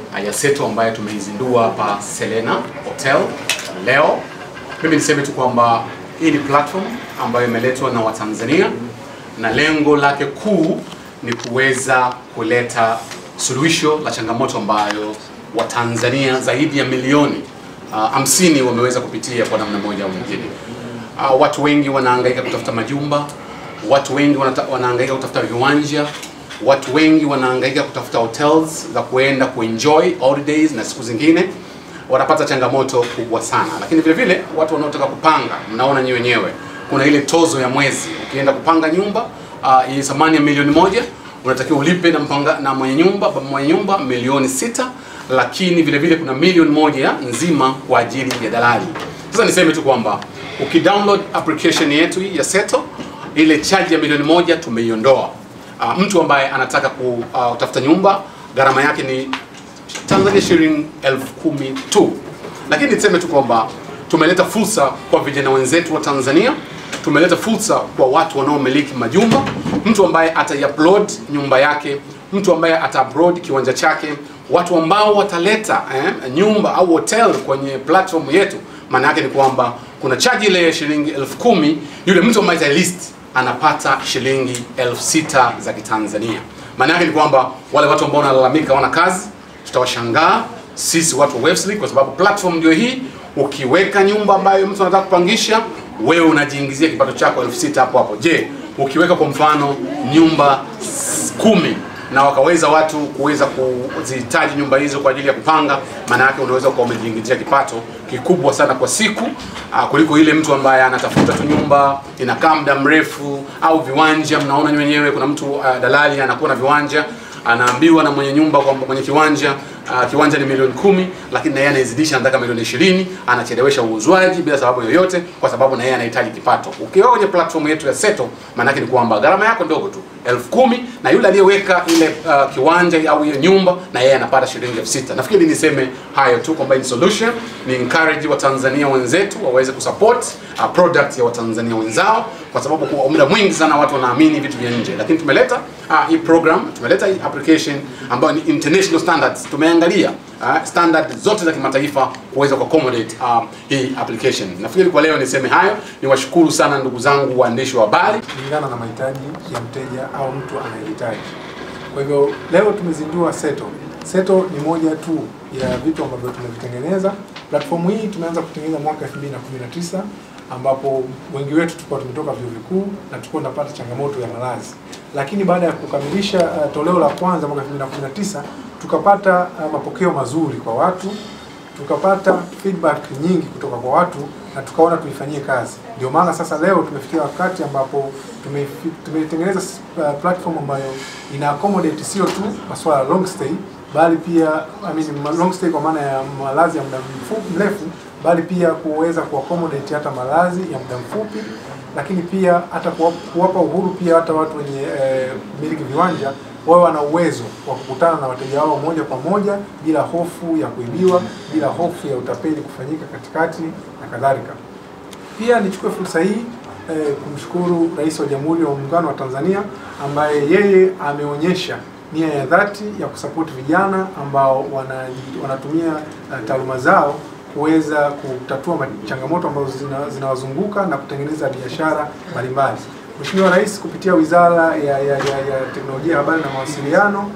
uh, ya Seto ambayo tumeizindua hapa Selena Hotel leo. Mimi niseme tu kwamba hii ni platform ambayo imeletwa na Watanzania na lengo lake kuu ni kuweza kuleta suluhisho la changamoto ambayo Watanzania zaidi ya milioni uh, hamsini wameweza kupitia kwa namna moja au nyingine. Uh, watu wengi wanahangaika kutafuta majumba, watu wengi wanata, wanahangaika kutafuta viwanja, watu wengi wanahangaika kutafuta hotels za kuenda kuenjoy holidays na siku zingine wanapata changamoto kubwa sana, lakini vile vile watu wanaotaka kupanga, mnaona nyi wenyewe, kuna ile tozo ya mwezi. Ukienda kupanga nyumba uh, yenye thamani ya milioni moja unatakiwa ulipe na mpanga, na mwenye nyumba mwenye nyumba milioni sita, lakini vile vile kuna milioni moja nzima kwa ajili ya dalali. Sasa niseme tu kwamba ukidownload application yetu hii ya Seto, ile charge ya milioni moja tumeiondoa. Uh, mtu ambaye anataka kutafuta uh, nyumba gharama yake ni Tanzania shilingi elfu kumi tu, lakini niseme tu kwamba tumeleta fursa kwa vijana wenzetu wa Tanzania, tumeleta fursa kwa watu wanaomiliki majumba, mtu ambaye ataiupload nyumba yake, mtu ambaye ataupload kiwanja chake, watu ambao wataleta eh, nyumba au hotel kwenye platform yetu. Maana yake ni kwamba kuna charge ile ya shilingi elfu kumi yule mtu ambaye atalist anapata shilingi elfu sita za Kitanzania. Maana yake ni kwamba wale watu ambao wanalalamika wana kazi tutawashangaa sisi watu wa Websly kwa sababu platform ndio hii. Ukiweka nyumba ambayo mtu anataka kupangisha, wewe unajiingizia kipato chako elfu sita hapo hapo. Je, ukiweka kwa mfano nyumba kumi na wakaweza watu kuweza kuzihitaji nyumba hizo kwa ajili ya kupanga, maana yake unaweza kuwa umejiingizia kipato kikubwa sana kwa siku uh, kuliko ile mtu ambaye anatafuta tu nyumba inakaa muda mrefu au viwanja. Mnaona wenyewe kuna mtu uh, dalali anakuwa na viwanja anaambiwa na mwenye nyumba kwamba mwenye kiwanja uh, kiwanja ni milioni kumi, lakini na yeye anaizidisha, anataka milioni ishirini, anachelewesha uuzwaji bila sababu yoyote, kwa sababu na yeye anahitaji kipato. Ukiwa kwenye platform yetu ya Seto, maana yake ni kwamba gharama yako ndogo tu elfu kumi na yule aliyeweka ile uh, kiwanja au ile nyumba na yeye anapata shilingi elfu sita. Nafikiri niseme hayo tu kwamba ni solution, ni encourage Watanzania wenzetu waweze kusupport uh, product ya Watanzania wenzao, kwa sababu kwa muda mwingi sana watu wanaamini vitu vya nje, lakini tumeleta uh, hii program, tumeleta hii application ambayo ni international standards. Tumeangalia uh, standard zote za kimataifa kuweza ku accommodate uh, hii application. Nafikiri kwa leo niseme hayo, niwashukuru sana ndugu zangu waandishi wa habari kulingana na mahitaji ya mteja au mtu anayehitaji. Kwa hivyo leo tumezindua Seto. Seto ni moja tu ya vitu ambavyo tumevitengeneza. Platform hii tumeanza kutengeneza mwaka 2019 ambapo wengi wetu tulikuwa tumetoka vyuo vikuu na tulikuwa tunapata changamoto ya malazi, lakini baada ya kukamilisha uh, toleo la kwanza mwaka 2019 tukapata uh, mapokeo mazuri kwa watu, tukapata feedback nyingi kutoka kwa watu na tukaona tuifanyie kazi. Ndio maana sasa leo tumefikia wakati ambapo tumetengeneza uh, platform ambayo ina accommodate sio tu masuala ya long stay bali pia I mean, long stay kwa maana ya malazi ya muda mrefu bali pia kuweza kuaccommodate hata malazi ya muda mfupi, lakini pia hata kuwapa uhuru pia hata watu wenye eh, miliki viwanja wawe wana uwezo wa kukutana na wateja wao moja kwa moja bila hofu ya kuibiwa, bila hofu ya utapeli kufanyika katikati na kadhalika. Pia nichukue fursa hii eh, kumshukuru Rais wa Jamhuri ya Muungano wa Tanzania ambaye yeye ameonyesha nia ya dhati ya kusapoti vijana ambao wana, wanatumia uh, taaluma zao kuweza kutatua changamoto ambazo zinawazunguka zina na kutengeneza biashara mbalimbali. Mheshimiwa Rais kupitia Wizara ya, ya, ya, ya Teknolojia, Habari na Mawasiliano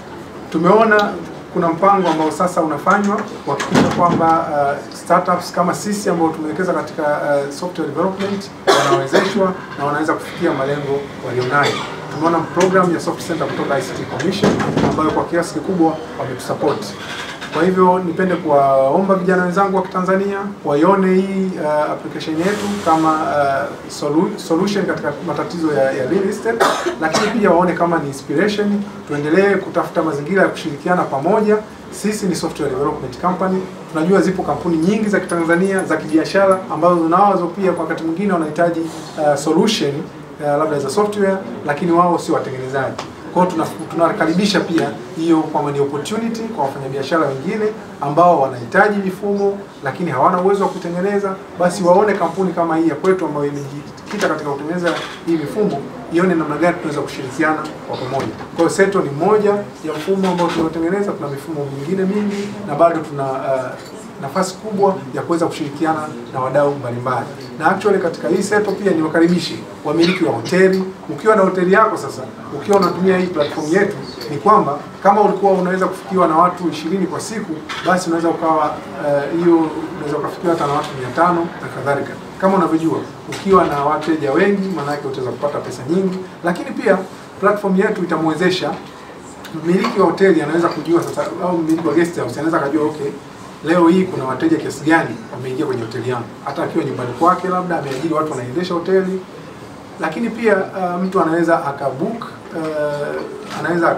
tumeona kuna mpango ambao sasa unafanywa kuhakikisha kwamba uh, startups kama sisi ambao tumewekeza katika uh, software development wanawezeshwa na wanaweza kufikia malengo walionayo. Tumeona program ya Soft Center kutoka ICT Commission ambayo kwa kiasi kikubwa wametusupport. Kwa hivyo nipende kuwaomba vijana wenzangu wa Kitanzania waione hii uh, application yetu kama uh, solu solution katika matatizo ya, ya real estate, lakini pia waone kama ni inspiration. Tuendelee kutafuta mazingira ya kushirikiana pamoja. Sisi ni software development company. Tunajua zipo kampuni nyingi za Kitanzania za kibiashara ambazo zinawazo pia kwa wakati mwingine wanahitaji uh, solution uh, labda za software, lakini wao sio watengenezaji. Kwa hiyo tunakaribisha pia hiyo kwamba ni opportunity kwa wafanyabiashara wengine ambao wanahitaji mifumo lakini hawana uwezo wa kutengeneza, basi waone kampuni kama hii ya kwetu ambayo imejikita katika kutengeneza hii mifumo ione namna gani tunaweza kushirikiana kwa pamoja. Kwa hiyo Seto ni moja ya mfumo ambao tunaotengeneza. Tuna mifumo mingine mingi na bado tuna uh, nafasi kubwa ya kuweza kushirikiana na wadau mbalimbali, na actually katika hii Seto pia niwakaribishe wamiliki wa hoteli. Ukiwa na hoteli yako sasa, ukiwa unatumia hii platform yetu, ni kwamba kama ulikuwa unaweza kufikiwa na watu ishirini kwa siku, basi unaweza ukawa hiyo uh, unaweza ukafikiwa hata na watu mia tano na kadhalika. Kama unavyojua, ukiwa na wateja wengi, maana yake utaweza kupata pesa nyingi, lakini pia platform yetu itamwezesha mmiliki wa hoteli anaweza kujua sasa, au mmiliki wa guest house anaweza akajua okay, leo hii kuna wateja kiasi gani wameingia kwenye hoteli yangu, hata akiwa nyumbani kwake, labda ameajiri watu wanaendesha hoteli. Lakini pia uh, mtu anaweza akabook uh, anaweza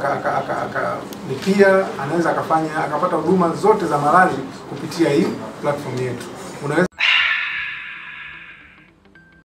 akalipia, anaweza akafanya akapata huduma zote za malazi kupitia hii platform yetu. Unaweza